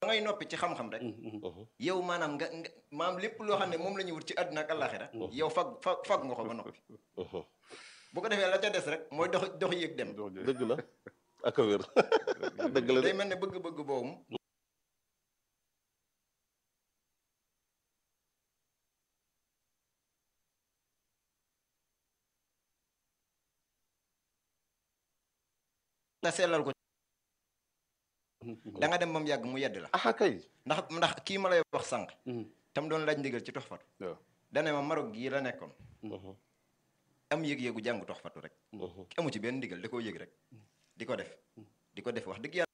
ngay noppi ci xam-xam rek yow maanaam nga nga maanaam lépp loo xam ne moom la ñuy wut ci àdduna ak àllaaxira yow fag fag fag nga ko ba noppi bu ko defee la ca des rek mooy dox dox yéeg dem dëgg la ak a wér dëgg la de day mel ne bëgg-bëgg boobu nga sellal ko da nga dem ba mu yàgg mu yedd la ah kay ndax ndax kii ma lay wax sànq tam doon laaj ndigal ci toxfatu waaw dane ma Maroc gii la nekkoon am yëg-yëgu jàng toxfatu rek amu ci benn ndigal da koo yëg rek di ko def di ko def wax dëgg yàlla